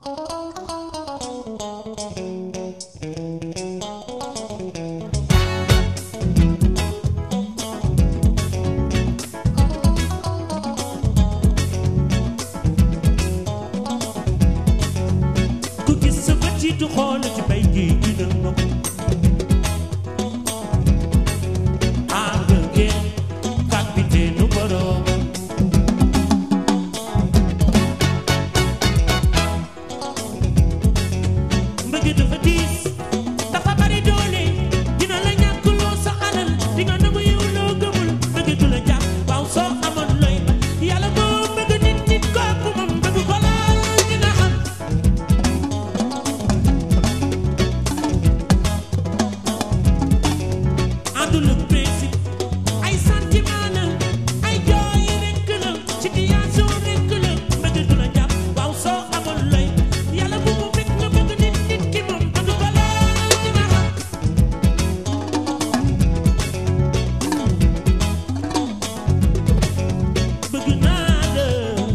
ku gis sa bët yi du xool ci bay ji dina nopp ànd ngeen capitaine borom mbëgg dafa diis dafa bari doole dina la ñàkkloo sa alal di nga nangu yow loo gëmul mbëgg du la jàpp waaw soo amoon looy ba yàlla moo bëgg nit nit kooku moom bëgg ko laal dina xam àndul ak principe ay sentiment la ay jooy rekk la situation rekk la mbëgg du la jàpp waaw soo amoon looy yàlla bu mu fekk nga bëgg nit nit ki moom bëgg ko laal dina xam bëgg naa la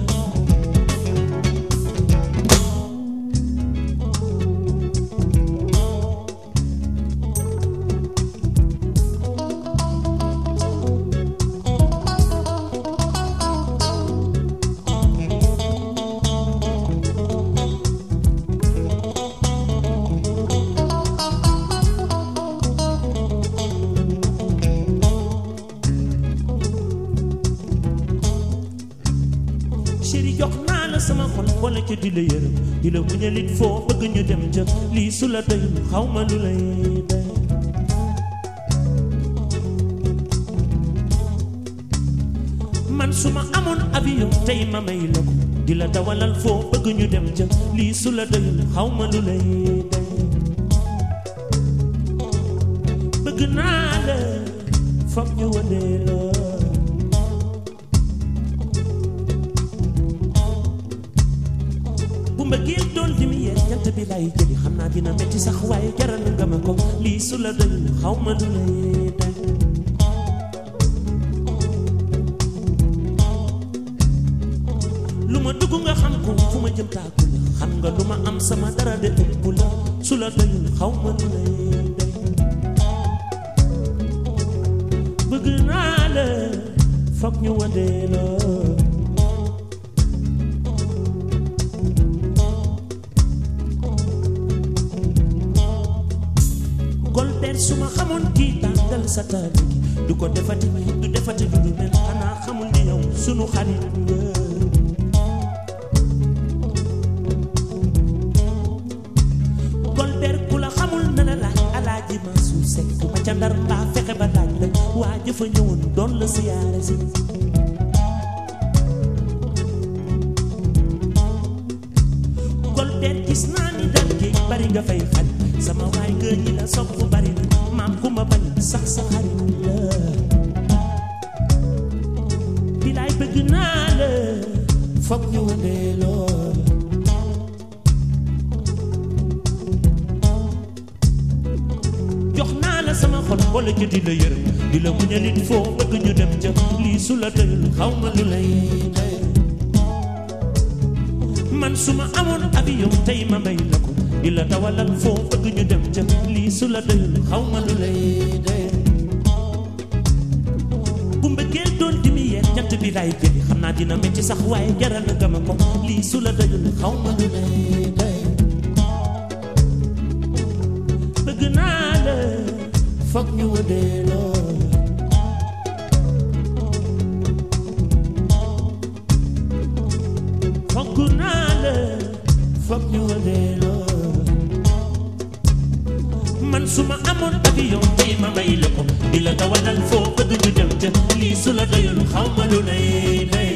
chéri jox naa la sama xol wala ca di la yërëm di la muñalit foo bëgg ñu dem ca lii su la doyul xaw ma lu lay doy man su ma amoon avion tey ma may la ko di la dawalal foo bëgg ñu dem ca lii su la doyul xaw ma lu lay doy bëgg naa la foog ñu wanee la bu mbëggeel doon lumière jant bi lay jëli xam naa dina metti sax waaye jaral nga ma ko lii su la doy xaw ma lu lay day lu ma dugg nga xam ko fu ma jëm taaku la xam nga lu ma am sama dara de ëpp la su la doyul xaw ma lu lay day bëgg naa la foog ñu wadee la Golbert su ma xamoon kii tàngal sa taali gi du ko defati du defati du du mel xanaa xamul ni yow sunu xarit nga Golbert ku la xamul na la laaj alaaji Mansour Seck ku ma ca ndar mbaa fexe ba laaj la waa jëfa ñëwoon doon la siyaare si Golbert gis naa ni dal géej bari nga fay xaj sama waay nga ñi la sopp bari na maam ku ma bañ sax sa xarit la bilaay bëgg naa la foog ñu wandee lool jox naa la sama xol wala ca di la yërëm di la muñalit foo bëgg ñu dem ca lii su la doyul xaw ma lu lay doy man su ma amoon avion tey ma may la ko di la dawalal foo bëgg ñu dem ca lii su la doyul xaw ma lu lay doy bu mbëggeel doon lumière jant bi lay jëli xam naa dina metti sax waaye jaral nga ma ko lii su la doyul xaw ma lu lay doy bëgg naa la foog ñu wëdee lool foog naa la foog ñu wëdee lool man su ma amoon avion tey ma may la ko di la dawalal foo bëgg ñu dem ca lii su la doyul xaw ma lu lay day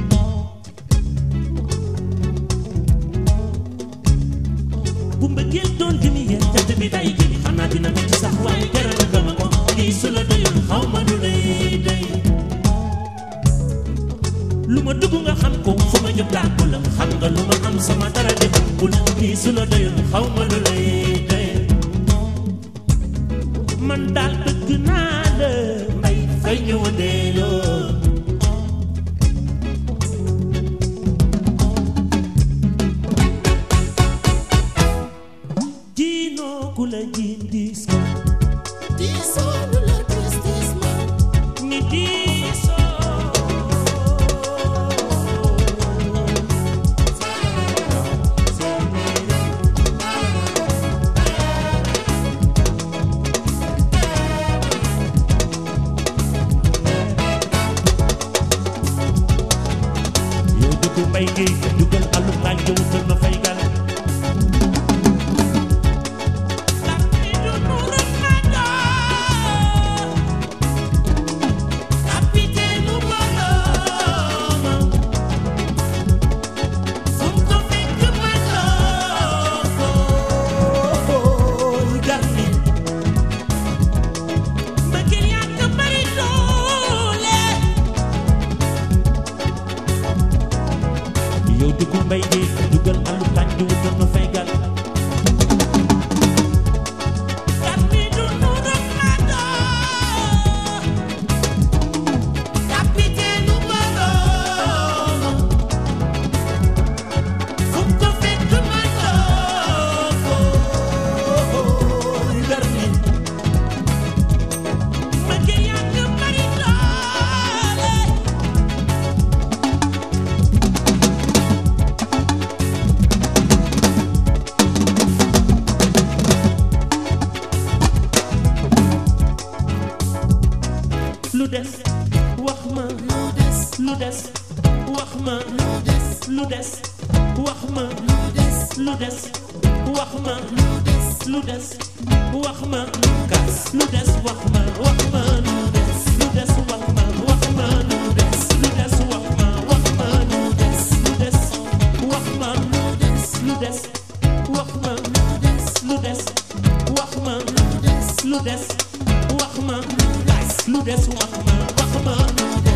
bu mbëggeel doon lumière jant bi day jëli xanaa dina metti sax waaye jaral nga ma ko lii su la doyul xaw ma lu lay day lu ma dugg nga xam ko fu ma jëm tàggu la xam nga lu ma am sama dara di ëpp la lii su la doyul xaw ma lu lay day man daal bëgg naa la may fay ñu wëndeeloo mbay gi dugal alu laaj ja wutal ma fay gal yow dugg mbay gi dugal alu laaj ja wutal ma fay gal lu des wax ma lu des wax ma lu des wax ma lu des wax ma lu des wax ma gas lu des wax ma wax ma lu des lu des wax ma wax ma lu des lu des wax ma wax ma lu des lu des wax ma lu des lu des wax ma lu des wax ma lu des wax ma gas lu des wax ma wax ma lu des